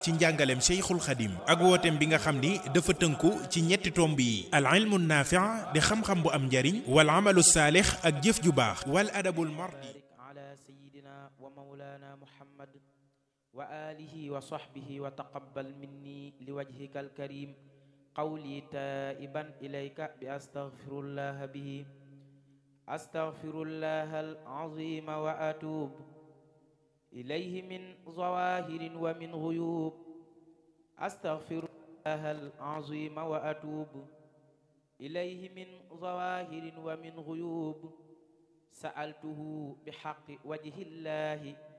ci njàngaleem Cheikhul Khadim ak wooteem bi nga xam ni dafa tënku ci ñetti tomb yi al ilmu naafi' di xam-xam bu am njariñ wal amalu saalix ak jëf ju baax wal adabul mardi ala sayidina wa maulana muhammad wa alihi wa sahbihi wa taqabbal minni li wajhika alkarim qawli taiban ilayka bi astaghfirullah bihi astaghfirullah alazim wa atub ilayhi min zawahirin wa min ghuyub astaghfirullah alazim wa atub ilayhi min zawahirin wa min ghuyub sa'altuhu bihaqqi wajhillahi